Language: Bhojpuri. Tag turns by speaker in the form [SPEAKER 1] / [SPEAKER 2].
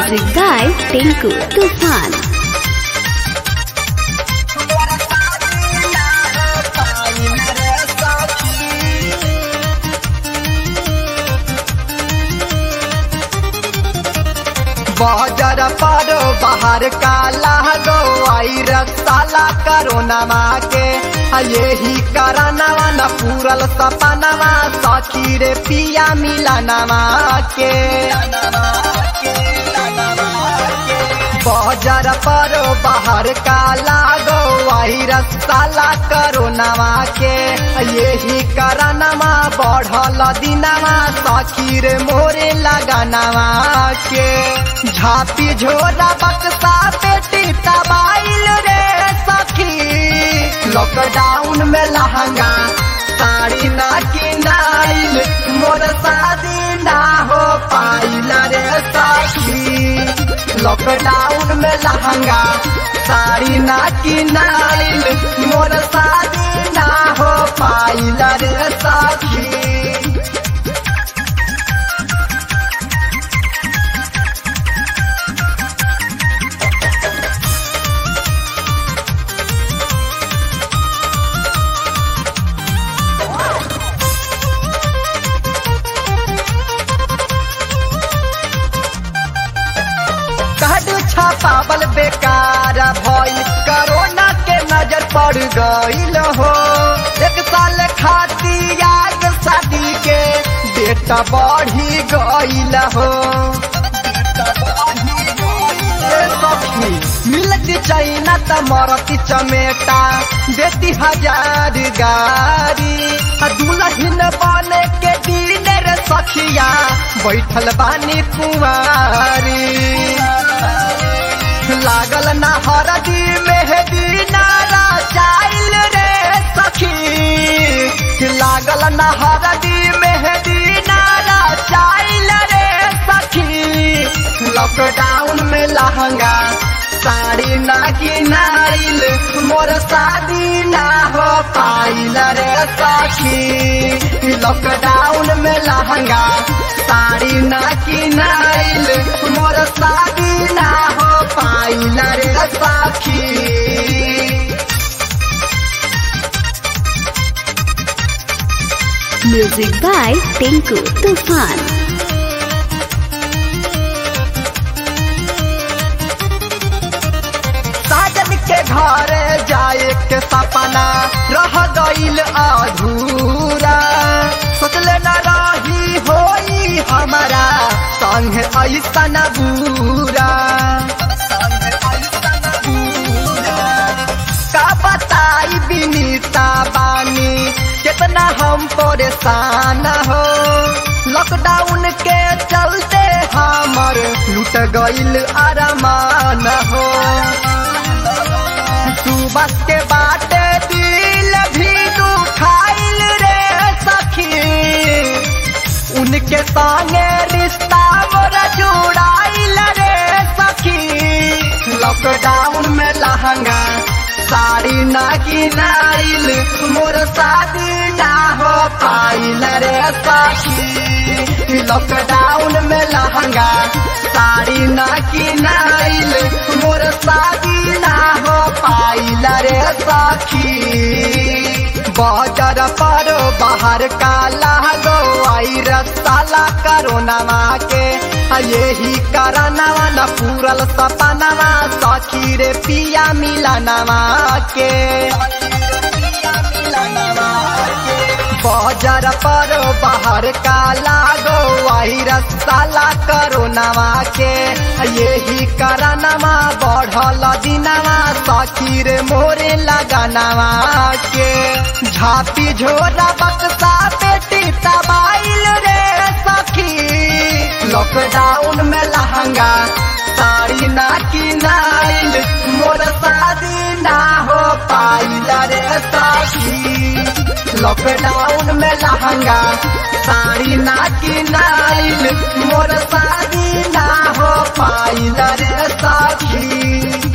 [SPEAKER 1] Music by Tinku Tufan.
[SPEAKER 2] बाजार पर बाहर काला गो आई रसाला करोनामा के आ यही करनवा न पूरल सपनवा सखी रे पिया मिलनवा के बाजार पर बाहर काला गो आई रसाला करोनामा के आ यही करनवा बढ़ल दिनवा सखी रे मोरे लगनवा के झापी झोरा बक्सा पेटी तबाइल रे सखी लॉकडाउन में लहंगा साड़ी ना किनाइल मोर शादी ना हो पाइल रे सखी लॉकडाउन में लहंगा साड़ी ना किनाइल मोर शादी ना हो पाइल रे सखी काडू छापावल बेकार भइल कोरोना के नजर पड़ गइल हो एक साल खाती याद शादी के डेट बढ़ी गइल हो ए सखी, मिलत चाइना त मरती चमेटा देती हजार गारी आ दुल्हन बने के दिन रे सखिया बैठल बानी कुमारी लागल ना हरदी मेहदी नारा चाइल रे सखी लागल ना हरदी मेहदी नारा चाइल रे सखी लॉकडाउन में लहंगा साड़ी ना किनाइल मोर शादी ना हो पाइल रे सखी लॉकडाउन में लहंगा साड़ी ना किनाइल मोर शादी ना हो पाइल रे सखी
[SPEAKER 1] Music by Tinku Tufan.
[SPEAKER 2] साजन के घर जाए के सपना रह गईल अधूरा सोचले न रही होई हमारा संग ऐसन बुरा का बताई बिनीता बानी कितना हम परेशान हो लॉकडाउन के चलते हमर लूट गईल अरमान हो सुबह के बाटे दिल भी दुखाइल रे सखी उनके संगे रिश्ता मोरा जुड़ाइल रे सखी लॉकडाउन में लहंगा साड़ी ना किनाइल मोर शादी ना हो पाइल रे सखी लॉकडाउन में लहंगा साड़ी ना किनाइल मोर शादी ना हो पाइल रे सखी बाजार पर बाहर काला गो आई रसाला करोनावा के आ यही करनवा न पूरल सपनवा सखी रे पिया मिलनवा के बाजार पर बाहर काला गो आई रसाला करोनावा के आ यही करनवा बढ़ल दिनवा सखी रे मोरे लगनवा के झापी झोरा बक्सा पेटी तबाइल रे सखी लॉकडाउन में लहंगा साड़ी ना किनाइल मोर शादी ना हो पाइल रे सखी लॉकडाउन में लहंगा साड़ी ना किनाइल मोर शादी ना हो पाइल रे सखी